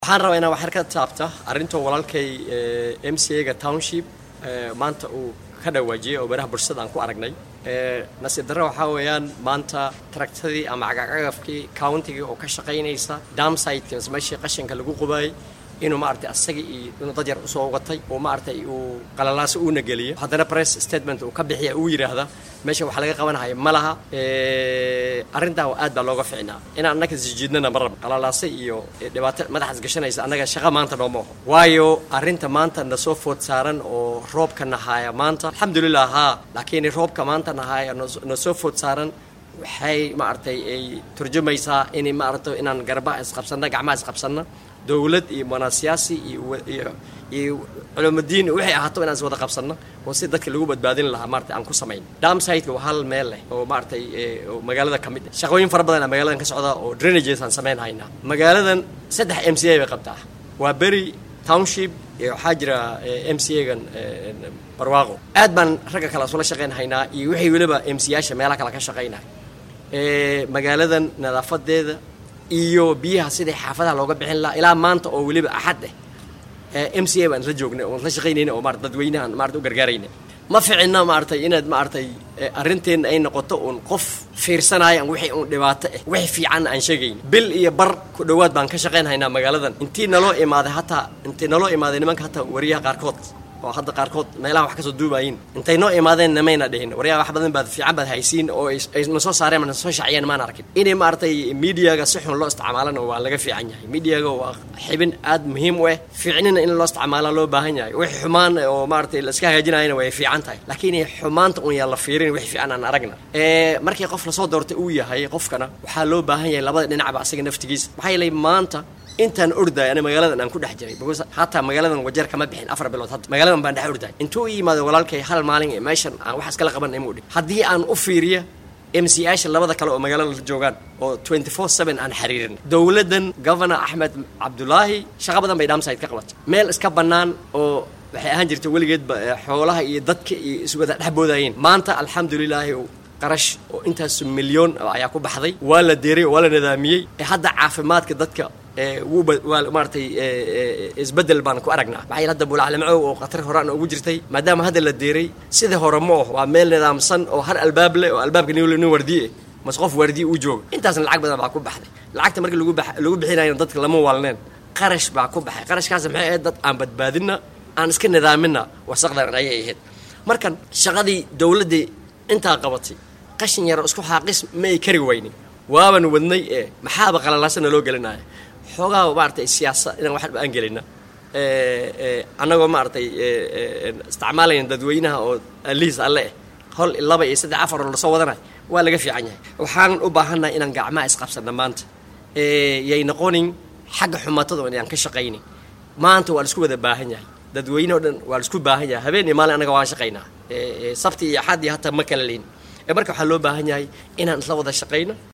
waxaan rabaa inaan waxyar ka taabta arrinta walaalkay m c a ga township maanta uu ka dhawaajiyey oo baraha bulshada aan ku aragnay nasiib darre waxaa weeyaan maanta taragtadii ama cagacagafkii countigii oo ka shaqaynaysa damsiteki mise meeshii qashinka lagu qubaayey inuu maaragtay asaga iyo inuu dad yar usoo watay oo maaragtay uu qalalaaso uuna geliyo haddana press statement uu ka bixiya uu yidhaahda meesha wax laga qabanahaya ma laha arrintaa aad baa looga ficnaa inaan annaga sijiidnana ma rabo qalalaase iyo dhibaato madaxaas gashanaysa annaga shaqa maanta nooma oho waayo arrinta maanta na soo food saaran oo roobka nahaaya maanta alxamdulilah haa laakiin roobka maanta nahaaya na soo food saaran waxay maaragtay ay turjumaysaa in maaragtay inaan garbaha isqabsanna gacmaha isqabsanna dowlad iyo manaasiyaasi iyo iyo culumadiin waxay ahaato inaan is wada qabsanno oo si dadka lagu badbaadin lahaa maarata aan ku samayn damsiteka waa hal meel leh oo maaragtay magaalada ka mid ah shaqooyin fara badan aa magaaladan ka socda oo drainages aan samayn haynaa magaaladan saddex m c a bay qabtaa waa beri township waxaa jira m c a gan barwaaqo aad baan ragga kale isula shaqayn haynaa iyo waxay weliba m c yaasha meelaha kale ka shaqaynaya magaaladan nadaafadeeda iyo biyaha sidai xaafadaha looga bixin lahaa ilaa maanta oo weliba axad eh m c a baan isla joognay oon isla shaqaynayna oo maarata dadweynahan maarata u gargaarayna ma ficina maaragtay inaad maaragtay arrinteenna ay noqoto uun qof fiirsanaayan wixii uun dhibaato ah wixii fiicanna aan sheegayn bil iyo bar ku dhowaad baan ka shaqayn haynaa magaaladan intii naloo imaaday hataa intii naloo imaaday nimanka hataa wariyaha qaarkood oo hadda qaarkood meelaha wax kasoo duubayin intay noo imaadeen namayna dhihin waryaa wax badan baad fiican baad haysiin oo ay na soo saareen na soo shaciyeen maan arkin inay maaragtay mediaga si xun loo isticmaalana waa laga fiican yahay mediaga waa xibin aad muhiim u ah fiicnina in loo isticmaala loo baahan yahay wix xumaan oo maaragtay la iska hagaajinayana way fiican tahay laakiin xumaanta un yaa la fiirin wix fiican aan aragna markii qof lasoo doortay uu yahay qofkana waxaa loo baahan yahay labada dhinacba asaga naftigiisa maxaa yeelay maanta intaan ordaay ani magaaladan aan ku dhex jiray because hataa magaaladan wajeer kama bixin afar bilood hadda magaaladan baan dhex ordaay intuu i yimaado walaalkay hal maalin ee meeshan aan wax iskala qaban imuu dhi haddii aan u fiiriya m c asha labada kale oo magaalada la joogaan oo twenty four seven aan xiriirin dowladdan governor axmed cabdulaahi shaqa badan bay dhamside ka qabatay meel iska bannaan oo waxay ahaan jirta weligeedba xoolaha iyo dadka iyo iswada dhexboodayeen maanta alxamdulilaahi qarash oo intaas milyoon ayaa ku baxday waa la deeray waa la nidaamiyey hadda caafimaadka dadka waa maaratay isbedel baan ku aragnaa maxaa yeel hadda bulaclamacow oo khatar horaan ugu jirtay maadaama hadda la deeray sida hore ma oh waa meel nidaamsan oo har albaab leh oo albaabka nin wardiye mase qof waardiye uu jooga intaasna lacag badan baa ku baxday lacagta markii lagu lagu bixinayna dadka lama waalneen qarash baa ku baxay qarashkaas maxay ahayd dad aan badbaadina aan iska nidaamina wasaqdan ayay ahayd markan shaqadii dowladdii intaa qabatay qashin yaro isku xaaqis ma ay kari weynin waaban wadnay ee maxaaba qalalaasana loo gelinaya xoogaa maaragtay siyaasa inaan waxba aan gelina annagoo maaragtay isticmaalayna dadweynaha oo liis alle eh hol laba iyo saddex afar oo lasoo wadanayo waa laga fiican yahay waxaan u baahannahay inaan gacmaha isqabsanna maanta yay noqonin xagga xumatada inaan ka shaqaynin maanta waa laisku wada baahan yahay dadweyne o dhan waa laisku baahan yahay habeen iyo maalin annaga waan shaqaynaa sabti iyo axad iyo hataa ma kala leyn marka waxaa loo baahan yahay inaan isla wada shaqayno